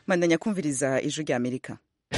mandanya kumviriza ijwi rya amerika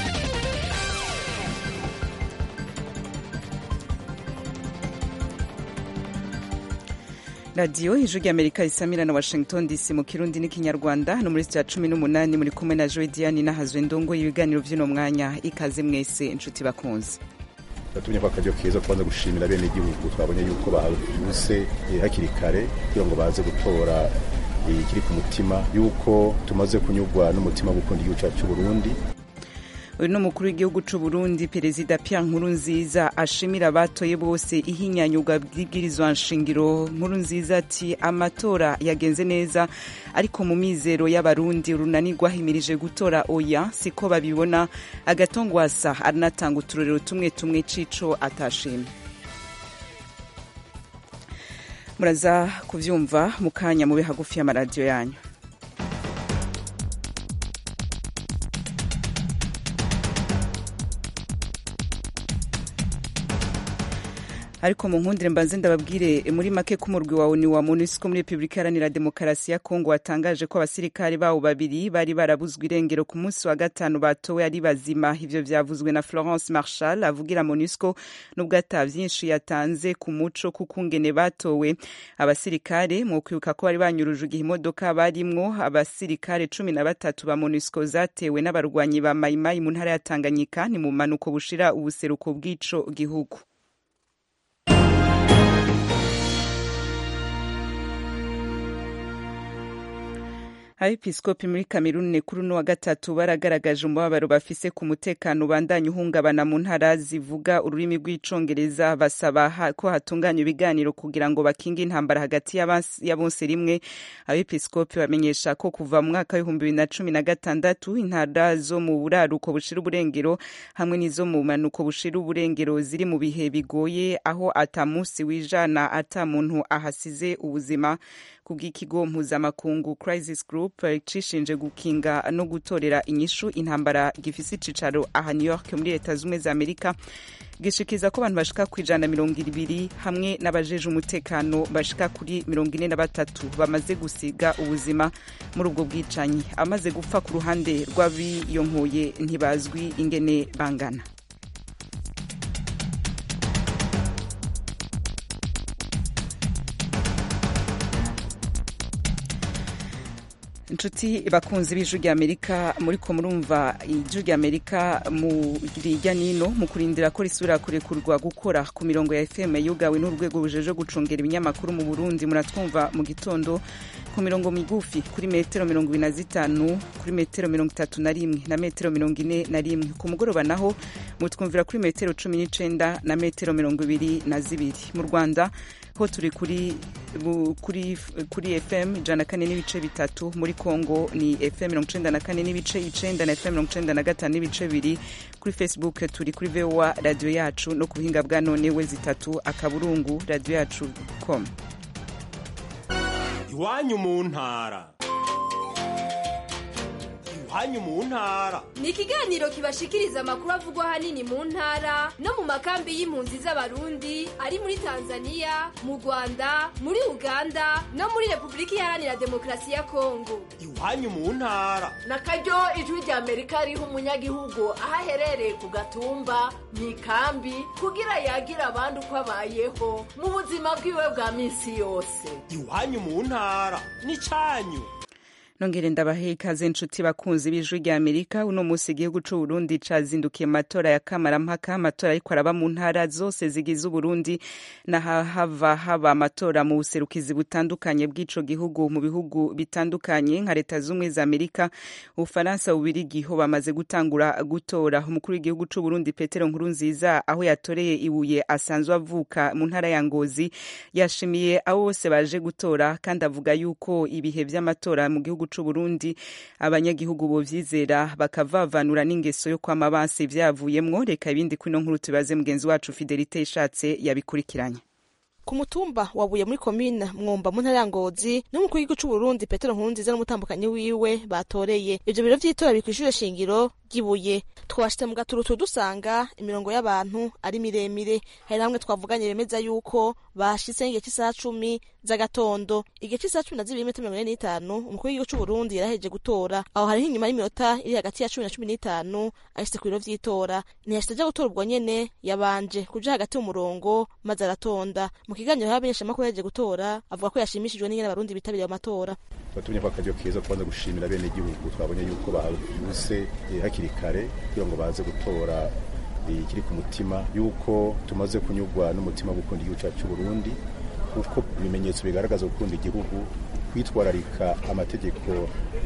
radiyo ijwi rya amerika isamira na washington dc mu kirundi n'ikinyarwanda no muri cya cumi n'umunani muri kumwe na joe diane n'ahazwe ndongo ibiganiro by'uno mwanya ikaze mwese inshuti bakunze batumye ko akaryo keza kubanza gushimira bene igihugu twabonye yuko bahuse hakiri kare kugira ngo baze gutora ikiri ku mutima yuko tumaze kunyurwa n'umutima wo gukunda igihugu cyacu cy'u Burundi uyu ni umukuru w'igihugu cy'u Burundi perezida Pierre Nkurunziza ashimira abatoye bose ihinyanyurwa bw'ibwirizwa nshingiro Nkurunziza ati amatora yagenze neza ariko mu mizero y'abarundi urunani rwahimirije gutora oya siko babibona agatongwasa aranatanga uturorero tumwe tumwe cico atashimye muraza kuvyumva mu kanya mube hagufi y'amaradiyo yanyu ariko mu nkundire mbanze ndababwire muri make ko umurwi wa oni wa MONUSCO muri Repubulika Iharanira Demokarasi ya Kongo watangaje ko abasirikare bawo babiri bari barabuzwe irengero ku munsi wa gatanu batowe ari bazima ivyo vyavuzwe na Florence Marshal avugira MONUSCO nubwo ata vyinshi yatanze ku muco kukungene batowe abasirikare mu kwibuka ko bari banyuruje igihe imodoka barimwo abasirikare cumi na batatu ba MONUSCO zatewe n'abarwanyi ba Maimai mu ntara ya Tanganyika ni mu manuko bushira ubuseruko bw'ico gihugu abepiskopi muri kameruni kuri uno wa gatatu baragaragaje umubabaro bafise ku mutekano ubandanya uhungabana mu ntara zivuga ururimi rw'icongereza basaba ko hatunganywa ibiganiro kugira ngo bakinge intambara hagati ya bose rimwe abepiskopi bamenyesha ko kuva mu mwaka w'ibihumbi bibiri na cumi na gatandatu intara zo mu buraruko bushira uburengero hamwe n'izo mu manuko bushira uburengero ziri mu bihe bigoye aho ata munsi wijana ata muntu ahasize ubuzima kubw'ikigo mpuzamakungu crisis group cishinje gukinga no gutorera inyishu intambara gifise icicaro aha new york muri leta zumwe za amerika gishikiza ko abantu bashika ku ijana mirongo ibiri hamwe n'abajeje umutekano bashika kuri mirongo ine na batatu bamaze gusiga ubuzima muri ubwo bwicanyi amaze gupfa ku ruhande rw'abiyonkoye ntibazwi ingene bangana inshuti bakunzi b'ijwi rya amerika muri ko murumva ijwi rya amerika mu rijya nino mu kurindira ko risubira kurekurwa gukora ku mirongo ya fm yugawe n'urwego rujeje gucungera ibinyamakuru mu burundi muratwumva mu gitondo ku mirongo migufi kuri metero mirongo ibiri na zitanu kuri metero mirongo itatu na rimwe na metero mirongo ine na rimwe ku mugoroba naho mutwumvira kuri metero cumi n'icenda na metero mirongo ibiri na zibiri mu rwanda ho turi kuri kuri kuri fm ijana kane n'ibice bitatu muri congo ni fm mirongo icenda na kane n'ibice icenda na fm mirongo icenda na gatanu n'ibice bibiri kuri facebook turi kuri voa radiyo yacu no ku buhinga bwa none we zitatu akaburungu radiyo yacu com iwanyu mu ntara iwanyu mu ntara ni ikiganiro kibashikiriza amakuru avugwa ahanini mu ntara no mu makambi y'impunzi z'abarundi ari muri tanzania mu rwanda muri uganda no muri repubulika iharanira demokarasi ya kongo iwanyu mu ntara na karyo ijwi rya amerika riha umunyagihugu aho aherereye ku gatumba mu ikambi kugira yagira abandi uko abayeho mu buzima bwiwe bwa minsi yose iwanyu mu ntara ni cyanyu nongere ndabahe ikaze inshuti bakunzi b'ijwi rya amerika uno munsi igihugu c'u burundi cazindukiye mu matora ya kamarampaka amatora ariko araba mu ntara zose zigize uburundi n'ahahava haba amatora mu buserukizi butandukanye bw'ico gihugu mu bihugu bitandukanye nka leta z'ubumwe za amerika ubufaransa bubirigiho bamaze gutangura gutora umukuru w'igihugu c'u burundi petero nkurunziza aho yatoreye ibuye asanzwe avuka mu ntara ya ngozi yashimiye abo bose baje gutora kandi avuga yuko ibihe vy'amatora mu gihugu c'u Burundi abanyagihugu bovyizera bakavavanura n'ingeso yo kwama banse ivyavuyemwo reka ibindi kwino nkuru tubaze mugenzi wacu Fidelite ishatse yabikurikiranye ku mutumba wabuye muri komine mwumba mu ntara ya ngozi n'umukuru w'igihugu c'uburundi petero nkurunziza n'umutambukanyi wiwe batoreye ivyo biro vy'itora biri kw'ishure shingiro ry'ibuye twashitse mu gaturutu dusanga imirongo y'abantu ari miremire hari namwe twavuganye bemeza yuko bashitse igihe cy'isaha cumi z'agatondo igihe cy'isaha cumi na zibiri n'iminota mirongo ine n'itanu umukuru w'igihugu c'uburundi yaraheje gutora aho hariho inyuma y'iminota iri hagati ya cumi na cumi n'itanu ashitse ku biro vy'itora ntiyashitse aja gutora ubwo nyene yabanje kuja hagati mu murongo maze aratonda mu kiganiro y'abamenyeshamakuru yaheje gutora avuga ko yashimishijwe n'ingene abarundi bitabiriye amatora batumye ko akaryo keza kubanza gushimira bene igihugu twabonye yuko bahuse hakiri kare kugira ngo baze gutora ikiri ku mutima yuko tumaze kunyurwa n'umutima wo gukunda igihugu cyacu cy'u Burundi kuko ibimenyetso bigaragaza gukunda igihugu kwitwararika amategeko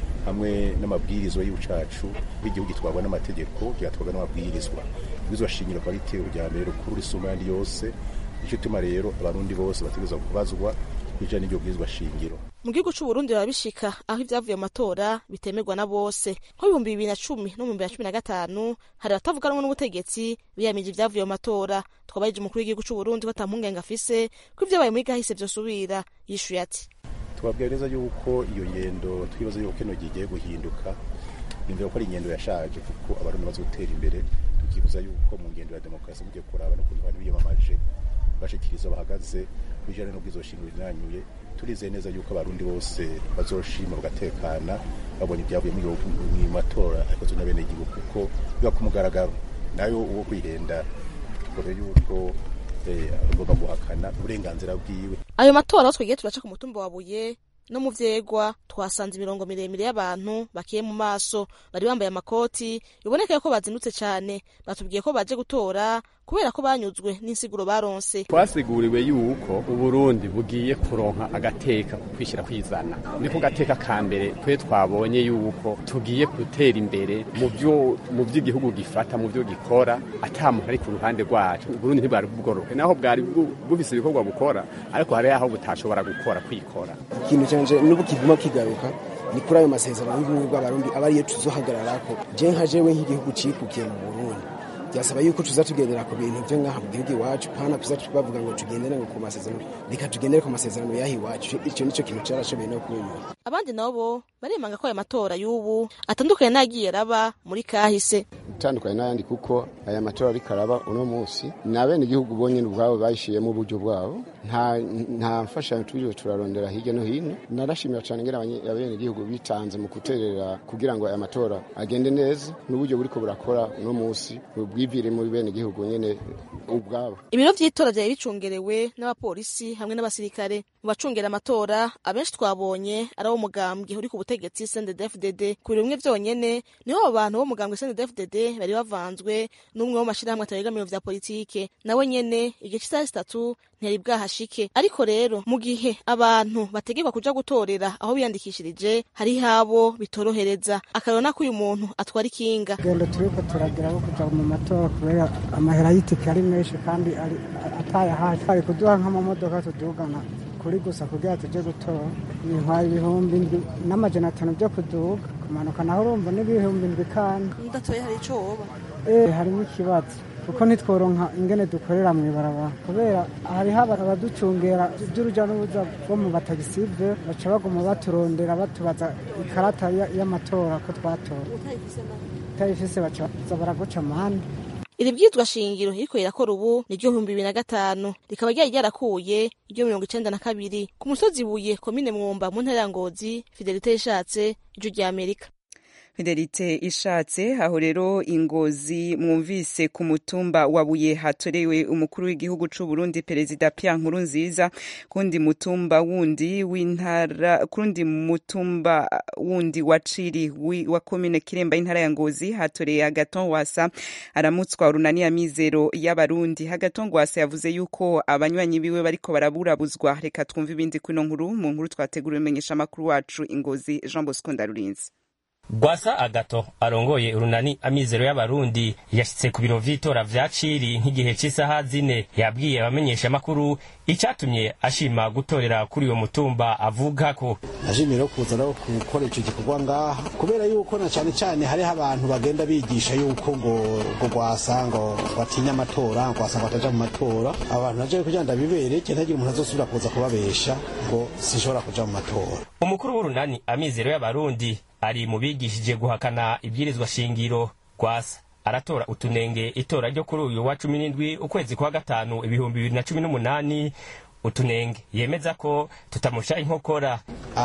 hamwe n'amabwirizwa y'igihugu cyacu b'igihugu gitwarwa n'amategeko kigatwarwa n'amabwirizwa ibwirizwa shingiro akaba ari itero rya mbere rukuru risumba ayandi yose nicyo tuma rero abarundi bose bategereza kubazwa bijanye n'iryo bwirizwa shingiro mu gihugu c'uburundi barabishika aho ivyavuye mu matora bitemerwa na bose nko ibihumbi bibiri na cumi no mu bihumbi bibiri na cumi na gatanu hari abatavuga rumwe n'ubutegetsi biyamije ivyavuye mu matora twabarije umukuru w'igihugu c'uburundi ko ata mpungenge afise ko ivyabaye muri gahise vyosubira yishuye ati tubabwira neza yuko iyo ngendo twibaza yuko kino gihe igiye guhinduka nimvira ko ari ingendo yashaje kuko abarundi bazi gutera imbere tukibuza yuko mu ngendo ya demokarasi mugiye kuraba no kuntu abantu biyamamaje bashikiriza bahagaze bijanye n'ubwizo shingiro rinanyuye turizeye neza yuko abarundi bose bazoshima bagatekana babonye ibyavuye mu matora akozwe na bene igihugu kuko biba ku mugaragaro nayo uwo kwihenda kure yuko agomba guhakana uburenganzira bwiwe ayo matora aho twagiye turaca ku mutumba wa buye no mu vyegwa twasanze imirongo miremire y'abantu bakiye mu maso bari bambaye amakoti biboneka ko bazindutse cane batubwiye ko baje gutora kubera ko banyuzwe n'insiguro baronse twasiguriwe yuko uburundi bugiye kuronka agateka ku kwishyira kwizana ni ko gateka ka mbere twe twabonye yuko tugiye gutera imbere mu byo mu by'igihugu gifata mu byo gikora ata muntu ari ku ruhande rwacu uburundi ntibwari bworoke naho bwari bufise ibikorwa bukora ariko hari aho butashobora gukora kwikora ikintu canje n'ubu kiguma kigaruka ni kuri ayo masezerano y'ubumwe bw'abarundi aba ariyo tuzohagararako je nka jewe nk'igihugu cikukiye mu burundi byasaba yuko tuza tugendera ku bintu byo ngaha mu gihugu iwacu pana tuza bavuga ngo tugendere ngo ku masezerano reka tugendere ku masezerano y'aho iwacu icyo nicyo kintu carashoboye no kunyura abandi nabo baremanga ko aya matora y'ubu atandukanye n'agiye raba muri kahise utandukanye n'ayandi kuko aya matora ariko araba uno munsi ni abenegihugu bonyine ubwabo bayishiyemo uburyo bwabo nta nta mfashanyo turiwe turarondera hirya no hino narashimira cyane ngera abenegihugu bitanze mu guterera kugira ngo aya matora agende neza n'uburyo buriko burakora uno munsi bwivire muri benegihugu nyene ubwabo ibiro vy'itora vyari bicungerewe n'abapolisi hamwe n'abasirikare mu bacungera amatora abenshi twabonye ari abo mugambwe uri ku butegetsi CNDD-FDD ku biro bimwe vyonyene niho abo bantu bo mugambwe CNDD-FDD bari bavanzwe n'umwe w'amashirahamwe ataregamiwe vya politike nawe nyene igihe c'isaha zitatu ntiyari bwahashike ariko rero mu gihe abantu bategekwa kuja gutorera aho biyandikishirije hari habo bitorohereza akarona ko uyu muntu atwara ikinga gendo turiko turagira aho kuja mu matora kubera amahera y'itike ari menshi kandi ataye hafi ari kuduha nk'amamodoka tudugana kuri gusa kugira tuje gutora bintwaye ibihumbi ndwi n'amajana atanu byo kuduga kumanuka naho urumva n'ibihumbi ndwi kandi ndatoye hari ico woba eh harimo ikibazo kuko ntitworonka ingene dukorera mu ibarabara kubera hariho abaducungera by'uruja n'uruza bo mu batagisive baca baguma baturondera batubaza ikarata y'amatora ko twatora utayifise baca baraguca amande iri bwitwa shingiro iriko rirakora ubu ni ryo bihumbi bibiri na gatanu rikaba ryari ryarakuye iryo mirongo icenda na kabiri ku musozi buye komine mwumba mu ntara ya ngozi fidelite yishatse ijwi rya amerika fidelite ishatse aho rero ingozi mwumvise ku mutumba wa buye hatorewe umukuru w'igihugu c'u Burundi perezida Pierre Nkurunziza kundi mutumba wundi w'intara kundi mutumba wundi wa Ciri wa commune Kiremba intara ya Ngozi hatoreye Agaton Wasa aramutswa urunani ya mizero y'abarundi Agaton Wasa yavuze yuko abanywanyi biwe bariko baraburabuzwa reka twumve ibindi kuno nkuru mu nkuru twateguriwe menyesha makuru wacu ingozi Jean Bosco Ndarurinzi Gwasa Agato arongoye urunani amizero y'abarundi yashitse ku biro vy'itora vya Ciri nk'igihe c'isaha zine yabwiye abamenyesha makuru icatumye ashima gutorera kuri uyo mutumba avuga ko ashimira kuza no gukora ico gikorwa ngaha kubera yuko na cane cane hariho abantu bagenda bigisha yuko ngo ngo gwasa ngo batinya amatora ngo gwasa ngo ataja mu matora abantu naje kugira ndabibere cyane ntagira umuntu azosubira kuza kubabesha ngo sinshobora kuja mu matora umukuru w'urunani amizero y'abarundi ari mu bigishije guhakana ibwirizwa shingiro rwasa aratora utunenge itora ryo kuri uyu wa cumi n'indwi ukwezi kwa gatanu ibihumbi bibiri na cumi n'umunani utunenge yemeza ko tutamusha inkokora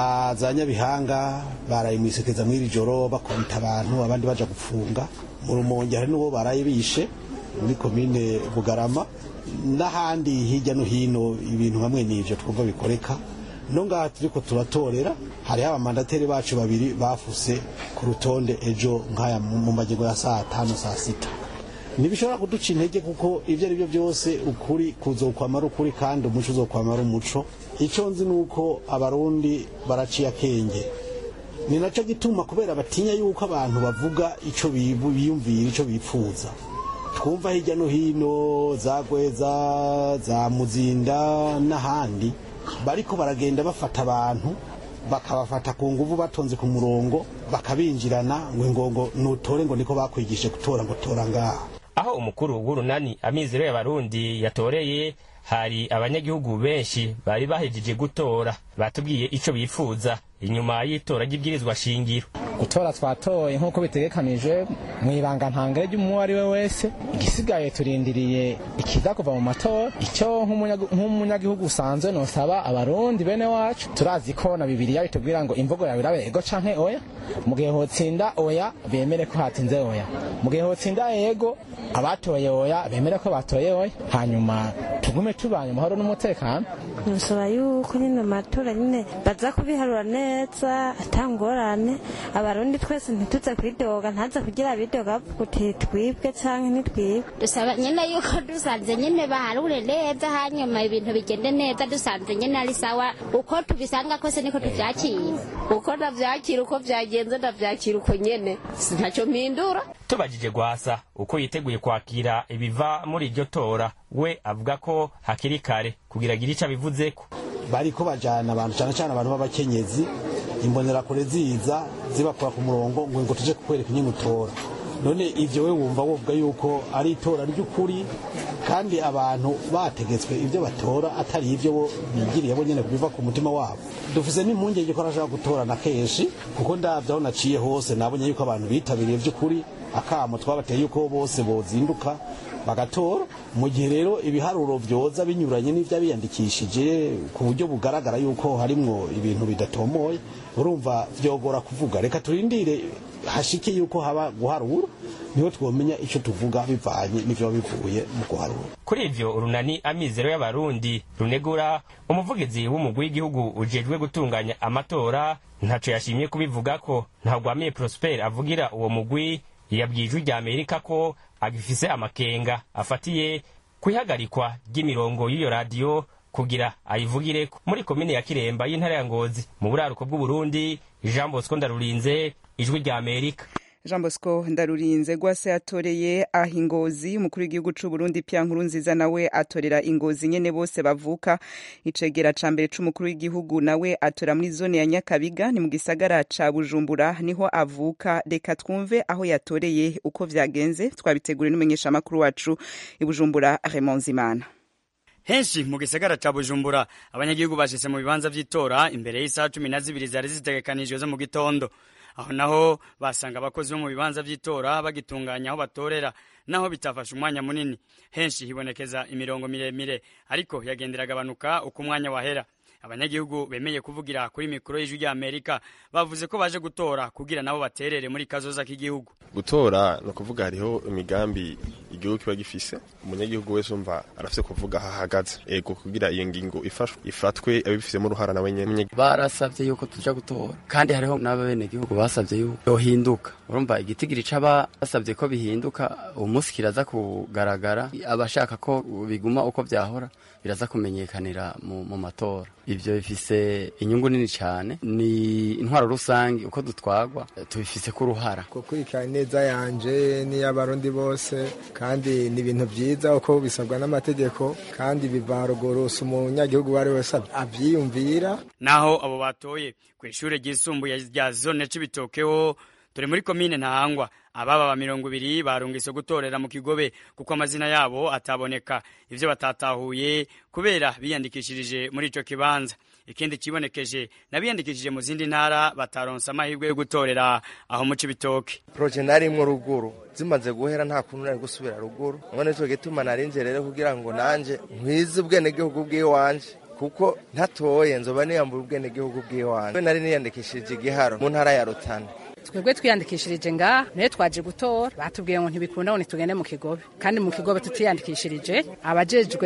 za nyabihanga baraye mwisekeza mw'iri joro bakubita abantu abandi baja gufunga mu rumonge hari n'uwo baraye bishe muri komine bugarama n'ahandi hirya no hino ibintu hamwe n'ivyo twumva bikoreka no ngaha turiko turatorera hariho abamandateri bacu babiri bafuse ku rutonde ejo nk'aya mu magingo ya saa tanu saa sita ntibishobora kuduca intege kuko ibyo ari byo byose ukuri kuzokwamara ukuri kandi umuco uzokwamara umuco icyo nzi ni uko abarundi baraciye akenge ni nacyo gituma kubera batinya yuko abantu bavuga icyo biyumvira icyo bipfuza twumva hirya no hino za gweza za muzinda n'ahandi bariko baragenda bafata abantu bakabafata ku nguvu batonze ku murongo bakabinjirana ngo ngo nutore ngo niko bakwigishe gutora ngo tora ngaha aho umukuru w'urunani amizero y'abarundi yatoreye hari abanyagihugu benshi bari bahejeje gutora batubwiye ico bifuza inyuma y'itora ry'ibwirizwa shingiro gutora twatoye nk'uko bitegekanije mu ibanga ntangere ry'umuntu ari we wese igisigaye turindiriye ikiza kuva mu matora icyo nk'umunyagihugu usanzwe nosaba abarundi bene wacu turazi ko na bibiriya bitubwira ngo imvugo yawe irabe ego canke oya mu gihe hotsinda oya bemere ko hatsinze oya mu gihe hotsinda ego abatoye oya bemere ko batoye oya hanyuma tugume tubanye amahoro n'umutekano nusaba yuko nyine amatora nyine baza kubiharura neza atangorane abarundi twese ntituze kwidoga ntaze kugira bidoga kuti twibwe canke ntitwibwe dusaba nyine yuko dusanze nyine baharure neza hanyuma ibintu bigende neza dusanze nyine ari sawa uko tubisanga kose niko tuvyakira uko navyakira uko vyagenze ndavyakira uko nyene ntacyo mpindura tubajije gwasa uko yiteguye kwakira ibiva muri iryo tora we avuga ko hakiri kare kugira agire ico abivuzeko bariko bajana abantu cyane cyane abantu b'abakenyezi imbonerakure ziza zibakura ku murongo ngo ngo tuje kukwereka nyine utora none ivyo we wumva wovuga yuko ari itora ry'ukuri kandi abantu bategetswe ibyo batora atari ivyo bo bigiriye bo nyene biva ku mutima wabo dufise n'impungenge ko arashaka gutora na kenshi kuko ndavye aho naciye hose nabonye yuko abantu bitabiriye vy'ukuri akamo twabateye yuko bose bozinduka bagatora mu gihe rero ibiharuro vyoza binyuranye n'ivyo biyandikishije ku buryo bugaragara yuko harimwo ibintu bidatomoye urumva vyogora kuvuga reka turindire hashike yuko haba guharura niho twomenya ico tuvuga bivanye n'ivyo bivuye mu guharura kuri ivyo urunani amizero y'abarundi runegura umuvugizi w'umugwi w'igihugu ujejwe gutunganya amatora ntaco yashimye kubivugako ntagwamiye prosper avugira uwo mugwi yabwiye ijwi rya amerika ko agifise amakenga afatiye kwihagarikwa ry'imirongo y'iyo radiyo kugira ayivugireko muri komine ya kiremba y'intara ya ngozi mu buraruko bw'uburundi jean bosco ndarurinze ijwi rya amerika jean bosco ndarurinze gwase yatoreye aho ingozi umukuru w'igihugu c'u burundi pia nkuru nziza nawe atorera ingozi nyene bose bavuka icegera ca mbere c'umukuru w'igihugu nawe atora muri zone ya nyakabiga ni mu gisagara ca bujumbura niho avuka reka twumve aho yatoreye uko vyagenze twabiteguriwe n'umumenyeshamakuru wacu i bujumbura raymond zimana henshi mu gisagara ca bujumbura abanyagihugu bashitse mu bibanza vy'itora imbere y'isaha cumi na zibiri zari zitegekanijwe zo mu gitondo aho naho basanga abakozi bo mu bibanza vy'itora bagitunganya aho batorera naho bitafashe umwanya munini henshi hibonekeza imirongo miremire ariko yagendera agabanuka uko umwanya wahera abanyagihugu bemeye kuvugira kuri mikoro y'ijwi rya amerika bavuze ko baje gutora kugira nabo baterere muri kazoza k'igihugu gutora ni ukuvuga hariho imigambi igihugu kiba gifise umunyagihugu wese umva arafise kuvuga aho ahagaze ego kugira iyo ngingo ifashwe ifatwe abifisemo uruhara nawe nyene barasavye yuko tuja gutora kandi hariho n'abenegihugu basavye yuko yohinduka urumva igitigiri c'aba basavye ko bihinduka umunsi kiraza kugaragara abashaka ko biguma uko vyahora biraza kumenyekanira mu, mu matora ivyo bifise inyungu nini cyane ni intwaro rusange uko dutwagwa tubifise ko uruhara gukurikirana neza yanje n'iy'abarundi bose kandi ni ibintu vyiza uko bisabwa n'amategeko kandi biva ruguru si umunyagihugu uwo ari wese avyiyumvira naho abo batoye ku ishure ryisumbuye rya zone c'ibitokeho turi muri komine ntahangwa ababa ba mirongo ibiri barungise gutorera mu kigobe kuko amazina yabo ataboneka ivyo batatahuye kubera biyandikishirije muri ico kibanza ikindi kibonekeje n'abiyandikishije mu zindi ntara bataronse amahirwe yo gutorera aho mu cibitoke proje narimwo ruguru zimaze guhera nta kuntu nari gusubira ruguru none cyo gituma narinje rero kugira ngo nanje nkwize ubwenegihugu bw'iwanje kuko ntatoye nzoba niyambura ubwenegihugu bw'iwanje nari niyandikishije igiharo mu ntara ya rutana twebwe twiyandikishirije ngaha nayo twaje gutora batubwiye ngo ntibikunda ngo ntitugende mu kigobe kandi mu kigobe tutiyandikishirije abajejwe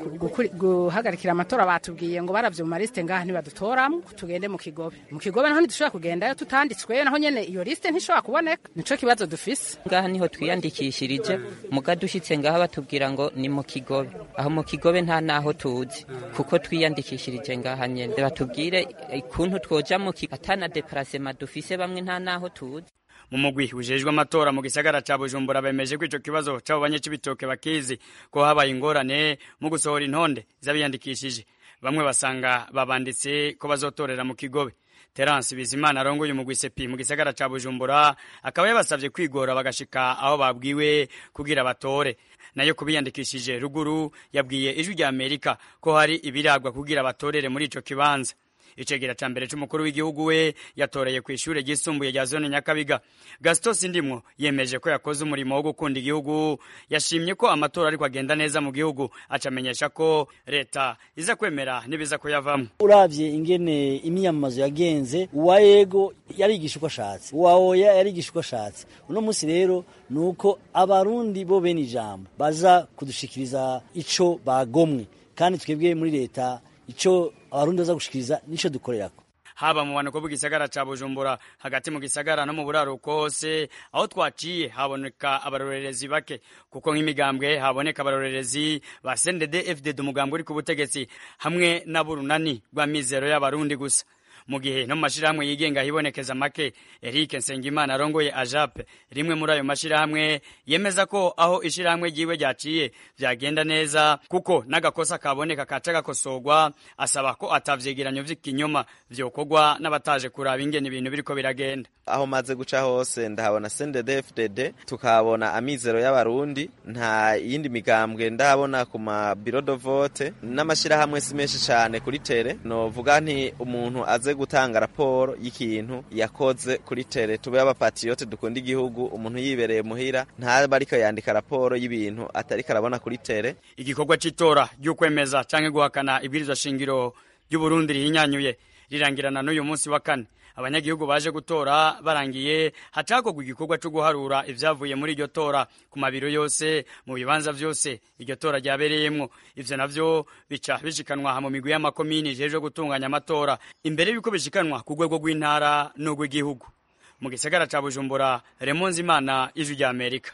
guhagarikira amatora batubwiye ngo baravye mu malisite ngaha ntibadutoramo tugende mu kigobe mu kigobe naho ntidushobora kugendayo tutanditswe naho nyene iyo lisite ntishobora kuboneka nico kibazo dufise ngaha niho twiyandikishirije muga dushitse ngaha batubwira ngo ni mu kigobe aho mu kigobe nta naho tuzi kuko twiyandikishirije ngaha nyene batubwire ikuntu twoja mu atana deparasema dufise bamwe nta naho aho tuzi mu mugwi ujejwe amatora mu gisagara ca Bujumbura bemeje ko ico kibazo c'abo banyecibitoke bakizi ko habaye ingorane mu gusohora intonde z'abiyandikishije bamwe basanga babanditse ko bazotorera mu kigobe Terence Bizimana arongoye umugwi sepi mu gisagara ca Bujumbura akaba yabasavye kwigora bagashika aho babwiwe kugira batore nayo kubiyandikishije ruguru yabwiye ijwi rya Amerika ko hari ibiragwa kugira batorere muri ico kibanza icegera ca mbere c'umukuru w'igihugu we yatoreye ku ishure ryisumbuye rya zone nyakabiga gaston sindimwo yemeje ko yakoze umurimo wo gukunda igihugu yashimye ko amatora ariko agenda neza mu gihugu acamenyesha ko leta iza kwemera n'ibiza kuyavamwo uravye ingene imyamamazo yagenze uwa yego yarigisha uko ashatse uwa oya yarigisha uko ashatse uno munsi rero ni uko abarundi bo bene ijambo baza kudushikiriza ico bagomwe kandi twebwe muri leta ico abarundi baza gushikiriza nico dukorerako haba mu bantu bw'igisagara ca Bujumbura hagati mu gisagara no mu buraruko hose aho twaciye haboneka abarorerezi bake kuko nk'imigambwe haboneka abarorerezi ba CNDD FDD umugambwe uri ku butegetsi hamwe n'aburunani rwa mizero y'abarundi gusa mu gihe no mu mashirahamwe yigenga hibonekeza make Eric Nsengimana arongoye AJAP rimwe muri ayo mashirahamwe yemeza ko aho ishirahamwe ryiwe ryaciye vyagenda neza kuko n'agakosa kaboneka kaca gakosorwa asaba ko atavyegeranyo vy'ikinyoma vyokorwa n'abataje kuraba ingene ibintu biriko biragenda aho maze guca hose ndahabona CNDD-FDD tukahabona amizero y'abarundi nta yindi migambwe ndahabona ku ma bureau de vote n'amashirahamwe si menshi cane kuri tere novuga nti umuntu aze gutanga raporo y'ikintu yakoze kuri tere tube abapatriote dukunda igihugu umuntu yibereye muhira ntaba ariko yandika raporo y'ibintu atariko arabona kuri tere igikorwa c'itora ry'ukwemeza canke guhakana ibwirizwa shingiro ry'uburundi rihinyanyuye rirangirana n'uyu munsi wa kane abanyagihugu baje gutora barangiye hacakorwa igikorwa cyo guharura ivyavuye muri iryo tora ku mabiro yose mu bibanza vyose iryo tora ryabereyemwo ivyo navyo bica bishikanwa mu migwi y'amakomini ijejwe gutunganya amatora imbere y'uko bishikanwa ku rwego rw'intara n'urw'igihugu mu gisagara ca bujumbura remonzi imana ijwi rya amerika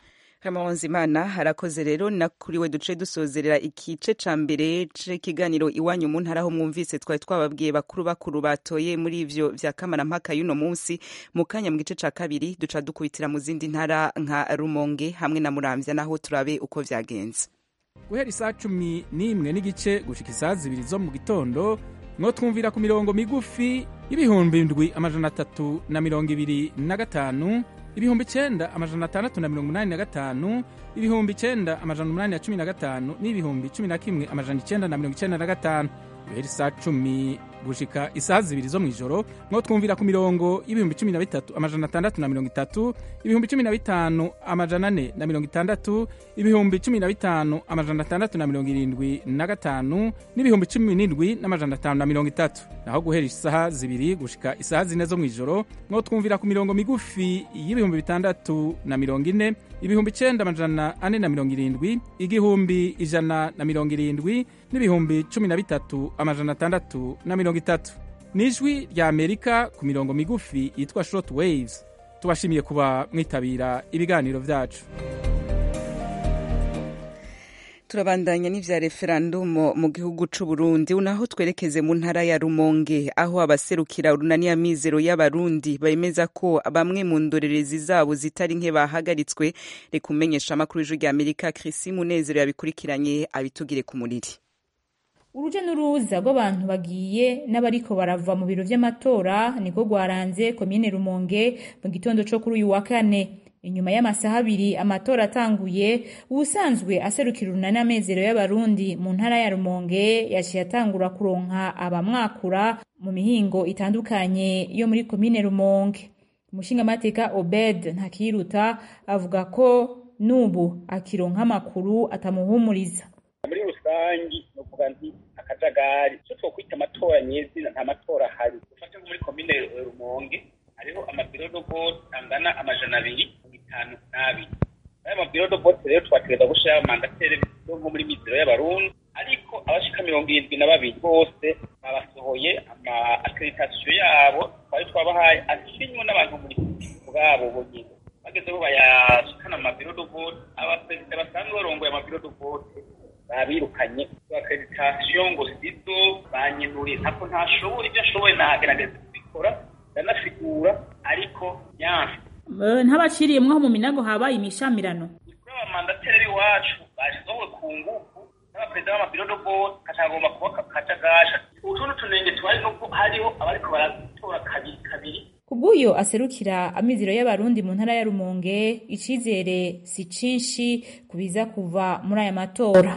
Imana harakoze rero na kuri we duce dusozerera ikice ca mbere c'ikiganiro iwanyu mu ntara aho mwumvise twari twababwiye bakuru bakuru batoye muri ivyo vya kamarampaka y'uno munsi mu kanya mu gice ca kabiri duca dukubitira mu zindi ntara nka Rumonge hamwe na Muramvya naho turabe uko vyagenze guhera isaa cumi n'imwe n'igice gushika isaa zibiri zo mu gitondo mwo twumvira ku mirongo migufi y'ibihumbi ndwi amajana atatu na mirongo ibiri na gatanu ibihumbi icenda amajana atandatu na mirongo umunani na gatanu ibihumbi icenda amajana umunani na cumi na gatanu n'ibihumbi cumi na kimwe amajana icenda na mirongo icenda na gatanu guhera isaa cumi gushika isaha zibiri zo mw'ijoro mwo twumvira ku mirongo y'ibihumbi cumi na bitatu amajana atandatu na mirongo itatu ibihumbi cumi na bitanu amajana ane na mirongo itandatu ibihumbi cumi na bitanu amajana atandatu na mirongo irindwi na gatanu n'ibihumbi cumi n'indwi n'amajana atanu na mirongo itatu naho guhera isaha zibiri gushika isaha zine zo mw'ijoro mwo twumvira ku mirongo migufi y'ibihumbi bitandatu na mirongo ine ibihumbi icenda amajana ane na mirongo irindwi igihumbi ijana na mirongo irindwi n'ibihumbi cumi na bitatu amajana atandatu na mirongo itatu ni ijwi rya amerika ku mirongo migufi yitwa short waves tubashimiye kuba mwitabira ibiganiro vyacu turabandanya n'ivya referandumu mu gihugu c'u Burundi unaho twerekeze mu ntara ya Rumonge aho abaserukira urunani ya mizero y'abarundi bemeza ko bamwe mu ndorerezi zabo zitari nke bahagaritswe reka umenyesha amakuru y'ijwi rya Amerika Chris Munezero yabikurikiranye abitugire ku muriri uruja n'uruza rw'abantu bagiye n'abariko barava mu biro vy'amatora niko rwaranze komine Rumonge mu gitondo co kuri uyu wa kane inyuma y'amasaha abiri amatora atanguye ubusanzwe aserukira urunani amezero y'abarundi mu ntara ya rumonge yaciye atangura kuronka abamwakura mu mihingo itandukanye yo muri komine rumonge umushingamateka obed ntakiruta avuga ko n'ubu akironka amakuru atamuhumuriza muri rusangi ni ukuvuga nti akajagari icyo twokwita amatora nyezina nta matora ahari ufate nko muri komine rumonge hariho amabiro dobote angana amajana abiri mirongo itanu n'abiri ayo mabiro dobote rero twategereza gushiraho mandatere nko muri mizero y'abarundi ariko abashika mirongo irindwi na babiri bose babasohoye ama akreditasiyo yabo twari twabahaye asinywe n'abantu muri bwabo bonyine bagezeho bayashikana mu mabiro dobote abaperezida basanzwe barongoye amabiro dobote babirukanye akreditasiyo ngo sizo banyenuriye ntako ntashobora ibyo ashoboye nagerageza kubikora ndanasigura ariko yanse ntabaciriye mwaho mu minago habaye imishamirano kuri abamandateri iwacu bashizeho ku ngufu n'abaperezida b'amabiro dobote katagomba kuba kajagasha utundi tunenge tuhari nuko hariho abariko baratora kabiri kabiri kubw'uyo aserukira amizero y'abarundi mu ntara ya rumonge icizere si cinshi kubiza kuva muri aya matora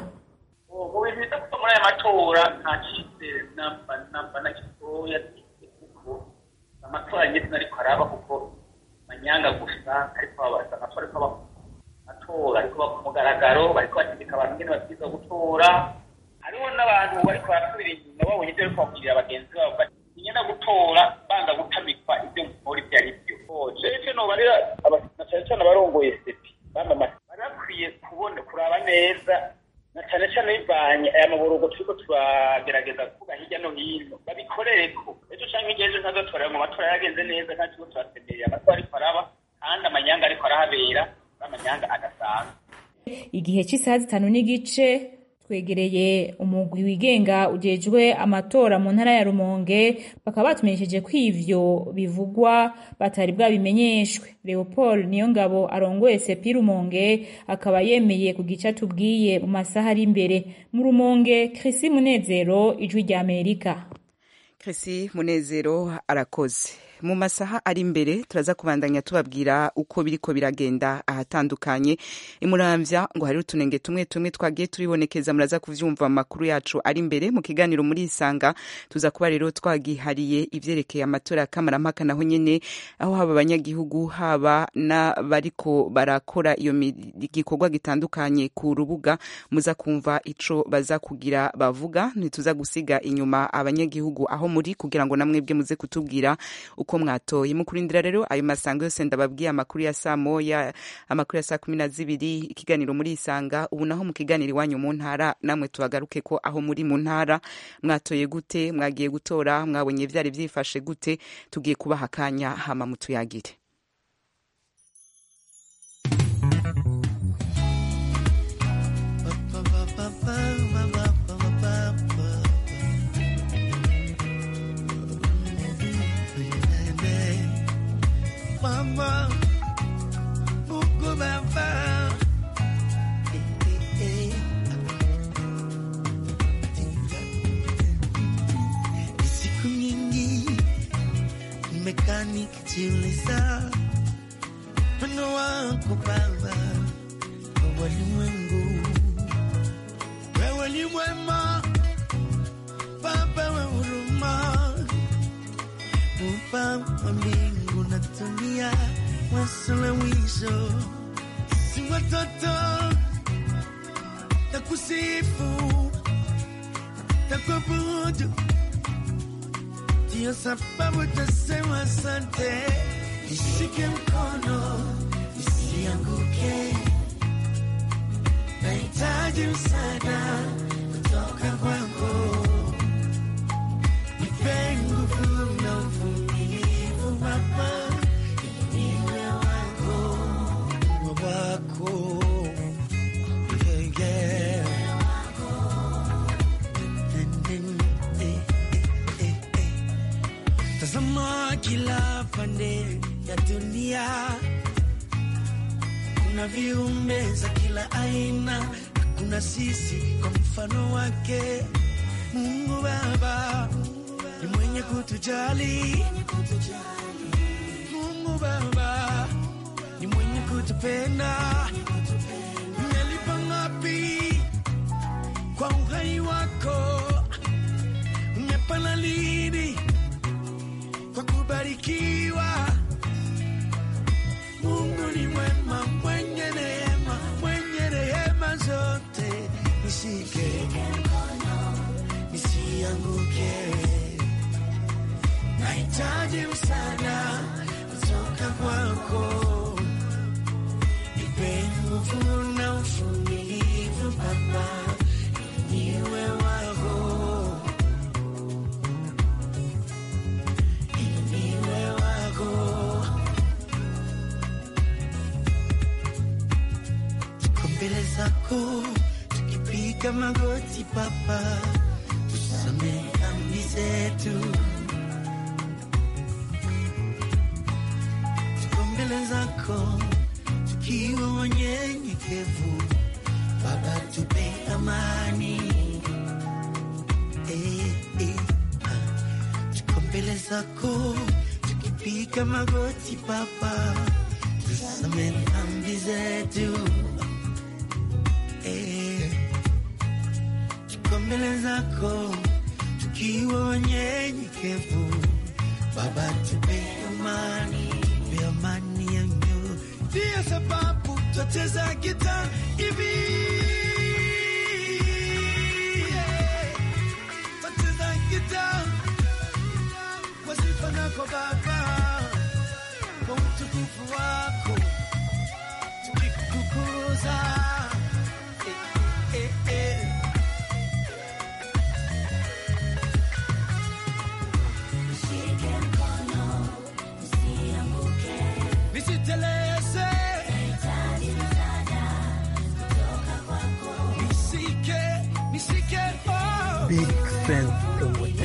mu bintu biza kuva muri aya matora nta cizere namba namba na gitoya kuko amatora nyine ariko araba kuko manyanga gusa ariko babaza amatora ariko aba matora ariko aba ku mugaragaro bariko bategeka abantu nyene babwirizwa gutora hariho n'abantu bariko barasubira inyuma babonye ivyo bariko babwirira bagenzi babo bati nyenda gutora banga gutamikwa ivyo nkora ivyo ari vyo jewe ico nobarira na cane cane abarongoye sepi bamamaza bari bakwiye kubona kuraba neza na cane cane bivanye aya maborogo turiko turagerageza kuvuga hirya no hino babikorereko ejo canke hirya ejo ntazotorera mu matora yagenze neza nta kigo turasemerera amatora ariko araba kandi amanyanga ariko arahabera n'amanyanga adasanzwe igihe cy'isaha zitanu n'igice twegereye umugwi wigenga ujejwe amatora mu ntara ya rumonge bakaba batumenyesheje ko ivyo bivugwa batari bwabimenyeshwe leopold niyo ngabo arongoye sepi rumonge akaba yemeye ku gice atubwiye mu masaha ari imbere mu rumonge krisi munezero ijwi rya amerika krisi munezero arakoze mu masaha ari imbere turaza kubandanya tubabwira uko biriko biragenda ahatandukanye imuramvya ngo hari utunenge tumwe tumwe twagiye turibonekeza muraza kuvyumva mu makuru yacu ari imbere mu kiganiro muri isanga tuza kuba rero twagihariye ivyerekeye amatora ya kamarampaka naho nyene aho haba abanyagihugu haba n'abariko barakora iyo gikorwa gitandukanye ku rubuga muza kumva ico baza kugira bavuga ntituza gusiga inyuma abanyagihugu aho muri kugira ngo namwebwe muze kutubwira uko mwatoye mu kurindira rero ayo masango yose ndababwiye amakuru ya saa moya amakuru ya saa kumi na zibiri ikiganiro muri isanga ubu naho mu kiganiro iwanyu mu ntara namwe tubagaruke ko aho muri mu ntara mwatoye gute mwagiye gutora mwabonye vyari vyifashe gute tugiye kubaha akanya hama mutuyagire mama Mungu baba siku nyingi nimekaa nikijiuliza wino wako baba kwa walimwengu wewe ni mwema baba wa huruma muumba wa mbingu na dunia, mwanzo na mwisho, si watoto takusifu takuabudu, ndiyo sababu tasema asante. Nishike mkono nisianguke, nahitaji msaada kutoka kwako, nipe nguvu na uvumilivu Baba, niwe wako wako yeah, yeah. Tazama kila pande ya dunia, kuna viumbe za kila aina, kuna sisi kwa mfano wake. Mungu Baba ni mwenye kutujali, Mungu Baba ni mwenye kutujali. kutupenda umelipa ngapi kwa uhai wako umepana lini kwa kubarikiwa mungu ni mwema mwenye neema mwenye rehema zote nishike nisianguke nahitaji msaada kutoka kwako nipe nguvu na uvumilivu baba niwe wako niwe wako tuko mbele zako tukipiga magoti baba tusamehe dhambi zetu tuko mbele zako tukiwa wanyenyekevu baba tupe amani eh, eh, ah. tuko mbele zako tukipiga magoti baba tusamehe dhambi zetu eh, tuko mbele zako tukiwa wanyenyekevu baba tupe amani tupe amani ya nyoyo ndiyo sababu twacheza gita hivi yeah. twacheza gita kwa sifa zako baba kwa utukufu wako tukikukuza eh, eh, eh. nisiteleze nisike nisike oh. Big Fan Promoter.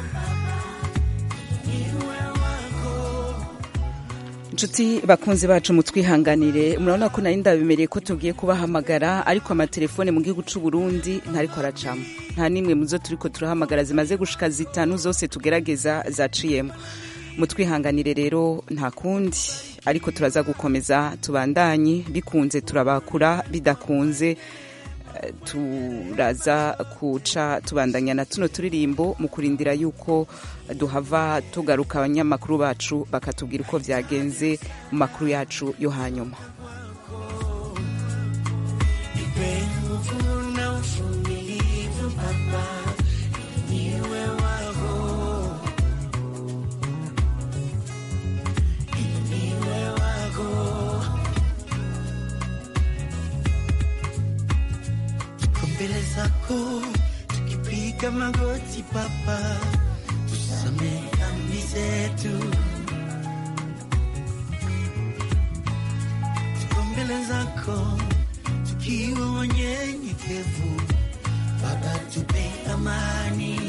niwe wako inshuti bakunzi bacu mutwihanganire murabona ko nari ndabimereye ko tugiye kubahamagara ariko amatelefone mu gihugu c'u Burundi ntariko aracamo nta nimwe mu zo turiko turahamagara zimaze gushika zitanu zose tugerageza zaciyemo mutwihanganire rero nta kundi ariko turaza gukomeza tubandanye bikunze turabakura bidakunze eh, turaza kuca tubandanya na tuno turirimbo mu kurindira yuko duhava tugaruka abanyamakuru bacu bakatubwira uko vyagenze mu makuru yacu yo hanyuma nipe nguvu na uvumilivu baba niwe wako niwe wako tuko mbele zako tukipiga magoti baba tusamehe dhambi zetu tuko mbele zako tukiwa wanyenyekevu baba tupe amani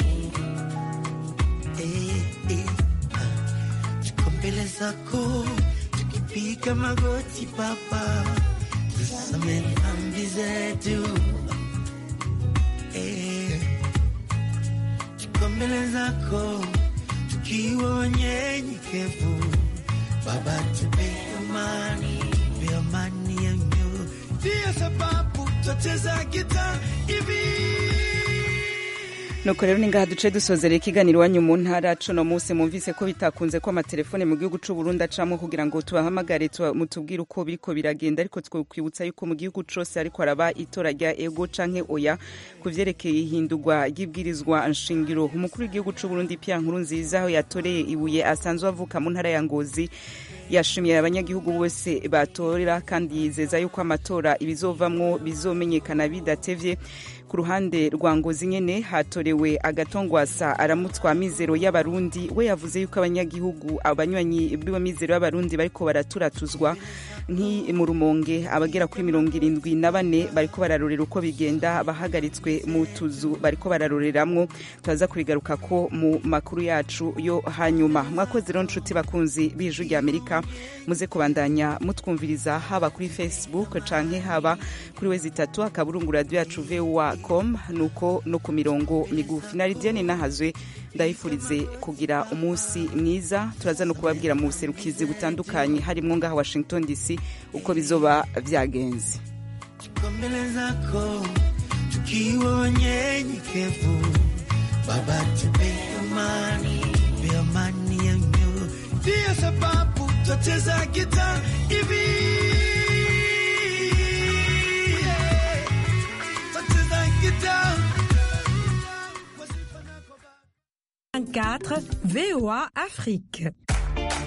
eh, eh, ah. tuko mbele zako tukipiga magoti baba tusamehe dhambi zetu eh, tuko mbele zako tukiwa wanyenyekevu baba tupe amani tupe amani ya nyoyo ndiyo sababu twacheza gita hivi nuko rero ni ngaha duce dusozera ikiganiro iwanyu mu ntara cuno munsi mwumvise ko bitakunze ko amatelefone mu gihugu c'u Burundi acamwo kugira ngo tubahamagare tuba- mutubwire uko biriko biragenda ariko twokwibutsa yuko mu gihugu cose ariko araba itora rya ego canke oya ku vyerekeye ihindurwa ry'ibwirizwa nshingiro umukuru w'igihugu c'u Burundi Pierre Nkurunziza aho yatoreye ibuye asanzwe avuka mu ntara ya Ngozi yashimiye abanyagihugu bose batorera kandi yizeza yuko amatora ibizovamwo bizomenyekana bidatevye ku ruhande rwa ngozi nyene hatorewe agatongwasa aramutswa mizero y'abarundi we yavuze yuko abanyagihugu abanywanyi b'iyo mizero y'abarundi bariko baraturatuzwa nki mu rumonge abagera kuri mirongo irindwi na bane bariko bararorera uko bigenda bahagaritswe mu tuzu bariko bararoreramwo turaza kubigaruka ko mu makuru yacu yo hanyuma mwakoze rero nshuti bakunzi b'ijwi rya amerika muze kubandanya mutwumviriza haba kuri facebook canke haba kuri wezi itatu akaburungu radio yacu voa com nuko no ku mirongo migufi na lidiane nahazwe ndabifurize kugira umunsi mwiza turaza no kubabwira mu buserukizi butandukanye harimo ngaha washington dc uko bizoba vyagenze Tuko mbele zako tukiwa wanyenyekevu, Baba tupe amani, tupe amani ya mioyo, ndiyo sababu twacheza gita hivi yeah. Twacheza gita 24 VOA Afrique.